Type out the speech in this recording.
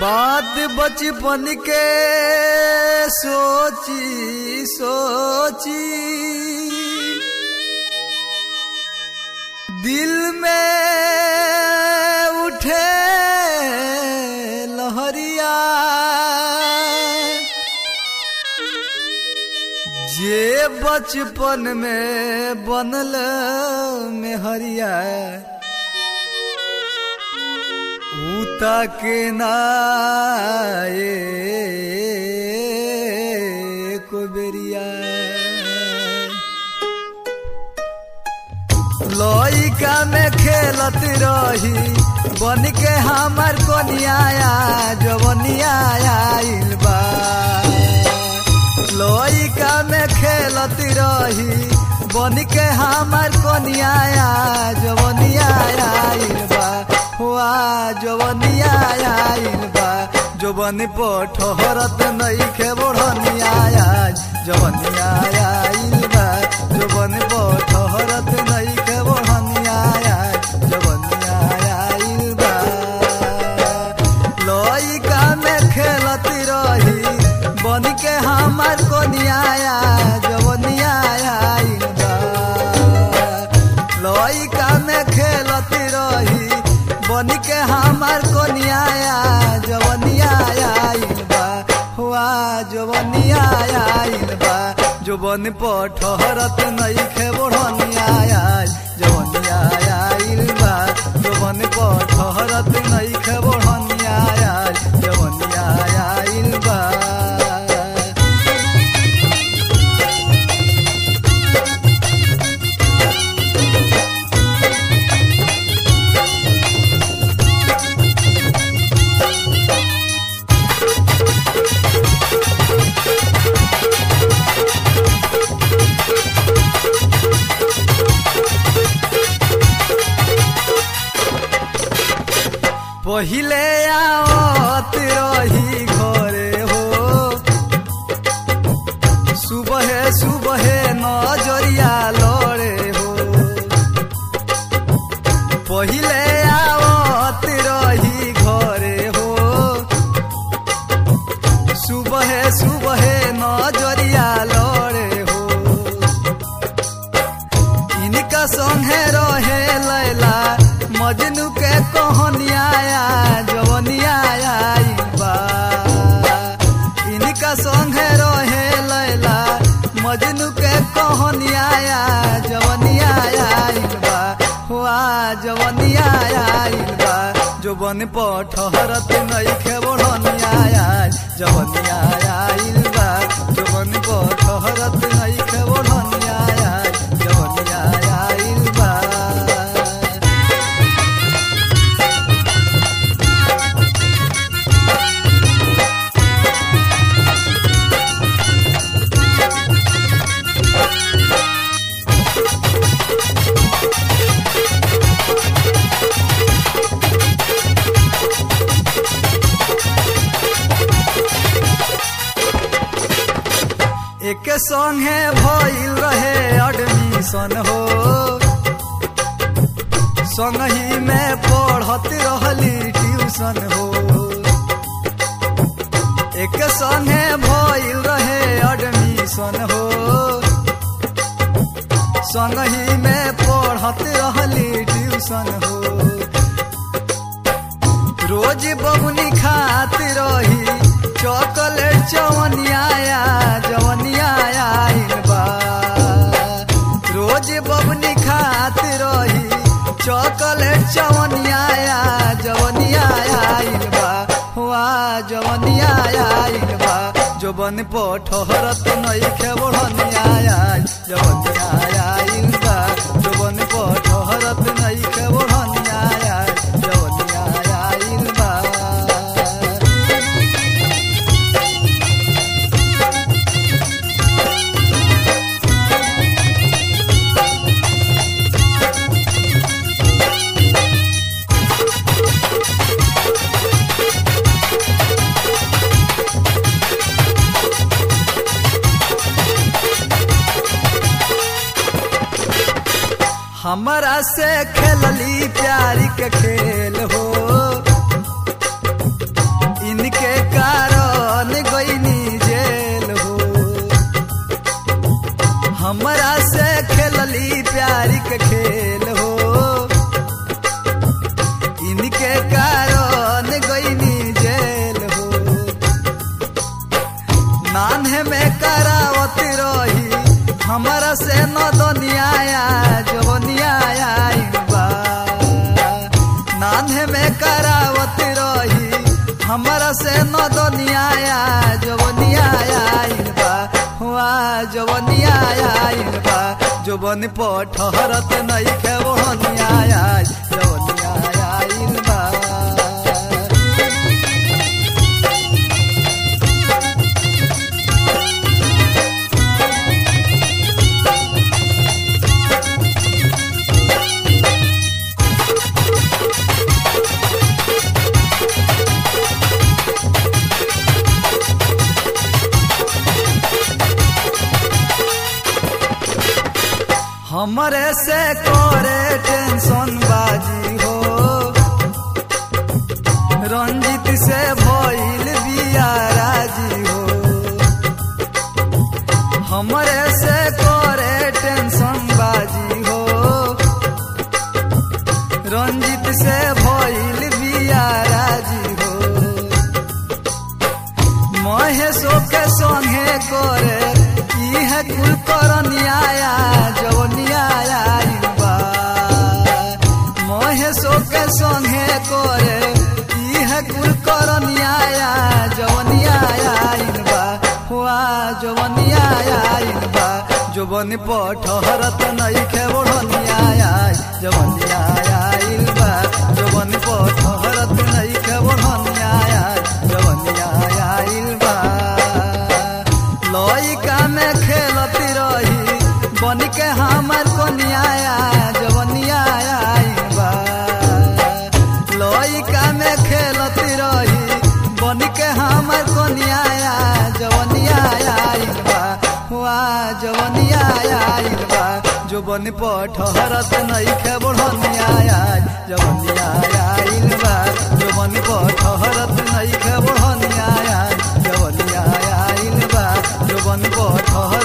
बात बचपन के सोची सोची दिल में उठे लहरिया जे बचपन में बनल में हरिया उता के नाए को बेरिया लइका में खेलत रही बन के हमार कोनिया जवनिया आइल बा लइका में खेलत रही बन के हमार कोनिया जवनिया आइल बा हुआ जवनिया आइल बा जवन पठहरत नइखे बढ़निया जवनिया आइल बा जवन पठहरत नइखे बढ़निया जवनिया आइल बा लइका में खेलत रही बन के हमार कोनिया जवनिया आइल बा लइका में खेलत रही बन के हमार कोनिया जवनिया आइल बा हुआ जवनिया आइल बा जवन पठहरत नइखे बढ़निया जवनिया आइल बा जवन पठहरत नइखे बढ़निया जवनिया आइल बा पहिले आवत रही घरे हो सुबह सुबह नजरिया लड़े हो पहिले आवत रही घरे हो सुबह सुबह नजरिया लड़े हो इनका संगे रहे लैला मजनू के कहानिया जवनिया आइल बा इनका संगे रहे लैला मजनू के कहानिया जवनिया आइल बा हुआ जवनिया आइल बा जवन पठहरत नइखे बढ़निया जवनिया आइल बा जवन पठहरत नइखे बढ़निया जवनिया आइल बा एक संगे भइल रहे एडमिशन हो संगही में पढ़त रहली ट्यूशन हो एक संगे भइल रहे एडमिशन हो संगही में पढ़त रहली ट्यूशन हो रोज बबुनी खात रही चॉकलेट चवनिया जवनिया आइल बा रोज बबुनी खात रही चॉकलेट चवनिया जवनिया आइल बा हुआ जवनिया आइल बा जवन पठहरत नइखे बढ़निया जवनिया आइल बा जवन पठहरत नइखे बढ़निया जवनिया आइल बा हमरा से खेलली प्यारी के खेल हो इन के खेल हो इनके कारण गईनी जेल हो नान्हे में करावत रही हमारा से न दुनिया जवनिया बा नान्हे में करावत रही हमारा से न दुनिया जवनिया बा हुआ जवनिया बा जवन पठहरत नहीं खे वहनिया जवनिया बा हमरे से करे टेंशन बाजी हो रंजित से भइल बिया राजी हो हमरे से करे टेंशन बाजी हो रंजित से भइल बिया राजी हो महेशो के संगे करे इहे कुल करनिया जवनिया बा महेशो के संगे करे इहे कुल करनिया जवनिया बा हुआ जवनिया बा जवन पठहरत नहीं खे ओढ़निया जवनिया बा जवन पठहरत नहीं खे ओढ़निया जवनिया बा लइका में खेलती रही बन के हमार कनिया जवनिया बा लइका में खेलती रही बन के हमार कनिया जवनिया बा हुआ जवनिया बा जो बन पठहरत नहीं खे बढ़निया जवनिया बा जो बन पठहरत नहीं खे बढ़निया जवनिया बा जो बन पठहर